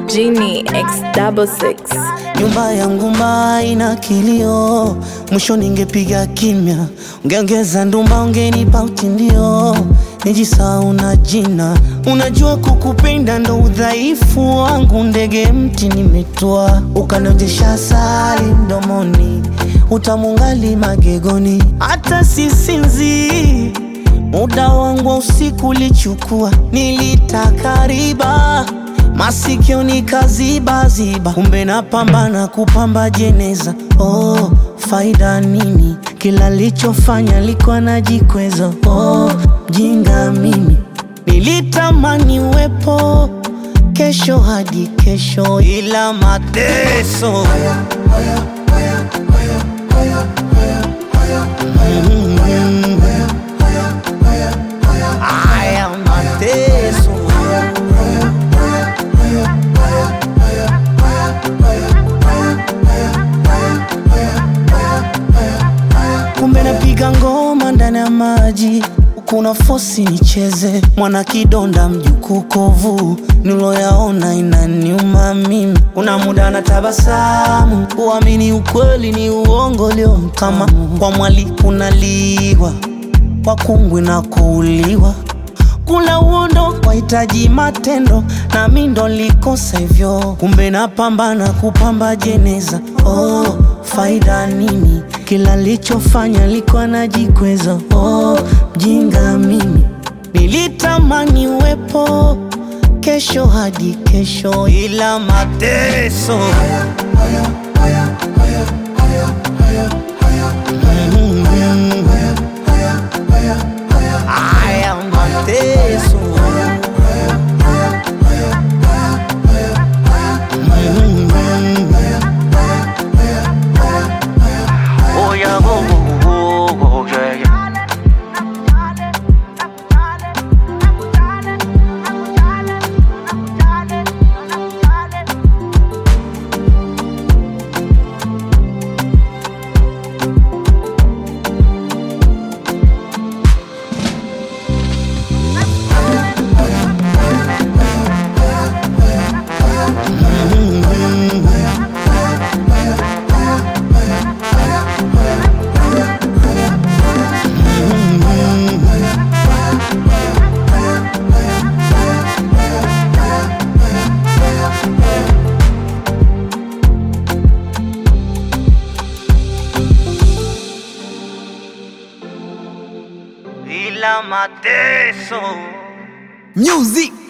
Genie X double six. Nyumba yangu mbaya ina kilio, mwisho ningepiga kimya, ungeongeza ndumba, ungenipa utindio, nijisahau na jina. Unajua kukupenda ndo udhaifu wangu, ndege mti nimetua, ukanonjesha asali mdomoni, utamungali magegoni, hata sisinzi Muda wangu wa usiku ulichukua, nilitaka riba masikio nikazibaziba, kumbe napambana kupamba jeneza. Oh, faida nini? Kila lichofanya likuwa najikweza. Oh, mjinga mimi, nilitamani uwepo kesho hadi kesho, ila mateso Mm. Haya mateso kumbe napiga ngoma ndani ya maji kuna fosi nicheze mwana kidonda mjukuu kovu niloyaona inaniuma mimi kuna muda na tabasamu uamini ukweli ni uongo leo kama kwa mwali kunaliwa kwa kungwi na kuuliwa kula uondo wahitaji matendo na mi ndo likosa hivyo kumbe napambana kupamba jeneza oh, faida nini kila lichofanya likuwa najikweza oh, mjinga mimi nilitamani uwepo kesho hadi kesho ila mateso Mm. Haya mateso Oh yeah, oh, oh, oh, oh, yeah, yeah. ila mateso Music